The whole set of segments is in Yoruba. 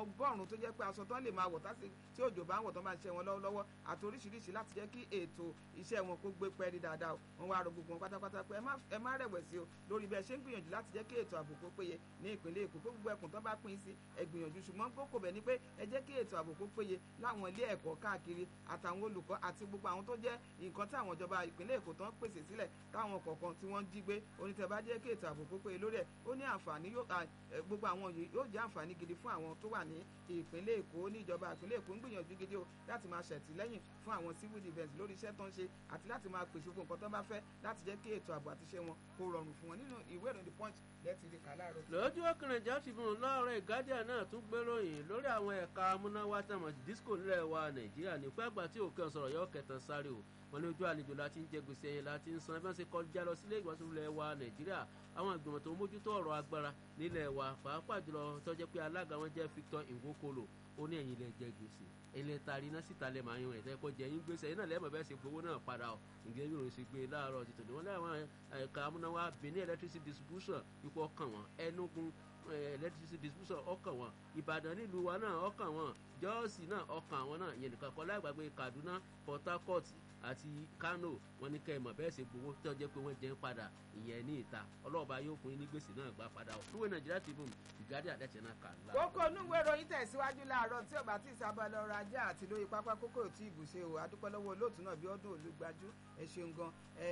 ọgọ́rùn-ún tó jẹ́ pé aṣọ tán lè máa wọ̀ tásì tí òjò bá ń wọ̀ tán máa ṣiṣẹ́ wọn lọ́wọ́lọ́wọ́ àti oríṣiríṣi láti jẹ́ kí ètò iṣẹ́ wọn kó gbé pẹ́ẹ́rì dáadáa o wọn wá rọ gbogbo wọn pátápátá pé ẹ má rẹ̀wẹ̀sì o lórí bẹ́ẹ̀ ṣe ń gbìyànjú láti jẹ́ kí ètò ààbò kó péye ní ìpínlẹ̀ Èkó pé gbogbo ẹkùn tán bá pín sí ẹ gbìyànjú ṣùgbọ́n kókò bẹ̀ ni pé ẹ jẹ́ kí ètò ààbò kó péye láwọn ilé ẹ̀kọ́ káàkiri àtàwọn olùkọ́ àti gbogbo àwọn tó jẹ́ nǹkan tí àwọn ìjọba ìpínlẹ̀ Èkó tán pèsè sílẹ̀ táwọn kọ̀ọ̀kan tí wọ́n jí gbé onítẹ̀ bá jẹ́ kí ètò ààbò kó péye lórí ẹ̀ ó ní àǹfààní gbogbo àwọn yìí yóò jẹ́ àǹfààní gidi fún àwọn tó wà ní ìpínlẹ̀ Èkó ní ìjọba ìpínlẹ̀ Èkó ń gbìyànjú gidi o láti máa ṣètìlẹ́yìn fún àwọn civil defence lórí iṣẹ́ tó ń ṣe àti láti máa pèsè fún nǹkan tó bá fẹ́ láti jẹ́ kí ètò ààbò àti iṣẹ́ wọn kó rọrùn fún wọn nínú ìwé ìròyìn the punch lẹ́tì rí kà láàárọ̀. lójú ọkùnrin ìjà ti fún un lọ́ọ̀rẹ́ guardian náà tún gbéròyìn lórí àwọn ẹ̀ka amúnáwá tẹ̀mọ̀ disco nílẹ̀ wa nàìjíríà ní pẹ́ àgbà tí òkè ọ̀sọ̀rọ̀ yọ kẹtàn sáré o wọn ní ojú àlejò láti ń jẹ gbèsè ẹyẹ láti ń san ẹbí wọn ṣe kọjá lọ sílé ìgbọ̀nsẹ̀ ilẹ̀ wa nàìjíríà àwọn ìgbìmọ̀ tó ń mójútó ọ̀rọ̀ agbára nílẹ̀ wa pàápàá jùlọ tó jẹ́ pé alága wọn jẹ́ Victor Nwokolo ó ní ẹ̀yin lẹ jẹ gbèsè ilé tari iná síta lẹ máa yan ẹ̀tẹ́ kọ́ jẹ yín gbèsè yín náà lẹ́mọ̀ bẹ́ẹ̀ ṣe gbowó náà padà ọ̀ ǹjẹ́ bí òun ṣe gbé láàárọ̀ ti tòní wọn láwọn ẹ̀ka amúnáwá Benin electricity distribution ipò ọkàn wọn Enugu electricity distribution ọkàn wọn Ìbàdàn nílùú wa náà ọkàn wọn Jọ́ọ̀sì náà ọkàn àwọn náà ìyẹn nìkan kọ́ lágbàgbé Kaduna Port Harcourt àti Kano wọn ní kẹmọ bẹ́ẹ̀ ṣe gbowó tó jẹ́ pé wọ́n jẹ́ ń padà ìyẹn ní ìta ọlọ́ọ̀bá yóò fún yín ní gbèsè náà gbà padà fúwé Nàìjíríà Tribune ìgádìí àdẹ́tẹ̀ náà kà ńlá. kókó onúwé ìròyìn tẹ̀síwájú láàárọ̀ tí ọba tí ìsábà lọ ra ajá àti lórí pápá kókó tí ìbùṣe o adúpẹ́ lọ́wọ́ olóòtú náà bí ọdún olùgbàjú ẹ ṣeun gan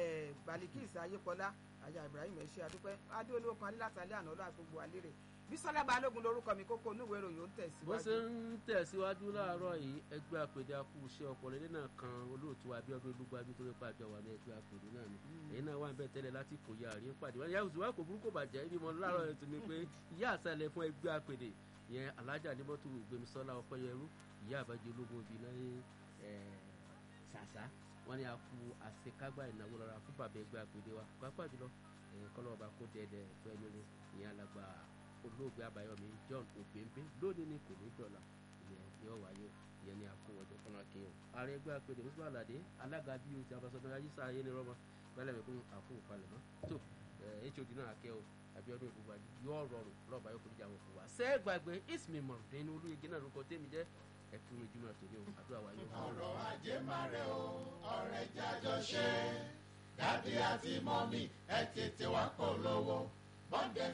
Balikis Ayépọlá aya Ibrahim ẹ ṣé adúpẹ́ adéolówó kan alílàtàlẹ́ àná ọlọ́ àgbogbo alérè bísọ́lá balógun lorúkọ mi kókó onúwé ìròyìn ó ń tẹ̀síwájú. bó ṣe ń tẹ̀síwájú láàárọ̀ yìí ẹgbẹ́ àpèdè akú iṣẹ́ ọpọlọ ilé náà kan olóòtú abíọ́dún olúgbàjú tó rípa àjọ wà ní ẹgbẹ́ àpèdè náà ni èyí náà wà ń bẹ̀ tẹ́lẹ̀ láti kò yá àrí ń pàdé wọn yàtọ̀ wá kò burúkú bàjẹ́ ibi mọ́ láàárọ̀ yẹn tún ni pé ìyá àṣàlẹ̀ fún ẹgbẹ́ àpèdè yẹn alájà ní mọ́tò gbẹmísọ́lá ọpẹ́yẹrú ìyá àbájẹ ológun obì náà ṣàṣà wọn ni a kú àṣekágbá ìnáwó lọ́ra fún bàbá ẹgbẹ́ àpèdè wa pàápàá jùlọ kọ́lọ́ọ̀bá kó dẹ́ẹ̀dẹ́ fún ẹni ní ìyẹn alàgbà olóògbé àbáyọmí john ògbéǹbé lónìí ni kò ní dọ̀là ìyẹn yóò wáyé ìyẹn ní àkówọjọ fúnra kíyàn ààrẹ ẹgbẹ́ àpèdè mùsùlùmí àlàdé alága bí o ti abasọdọ ayíṣà ayé ni rọmọ gbẹlẹ mi fún àfún ìpalẹ̀mọ́ tó hod náà akẹ́ o àbíọ́dún ìgbàgbọ́ yóò rọrùn lọ́ọ̀bá yóò foríjà wọn fún wa sẹ́ẹ̀gbàgbé ismi mọ̀rùndín olúyege náà lórúkọ tèmi jẹ́ ẹ̀kún ìjùmọ̀ tòní o àdúrà wa yóò. ọ̀rọ̀ ajé máa rẹ̀ o ọ̀rẹ́ jájọ ṣe dádì àti mọ́mì ẹ tètè wá polówó bọ́ndẹ̀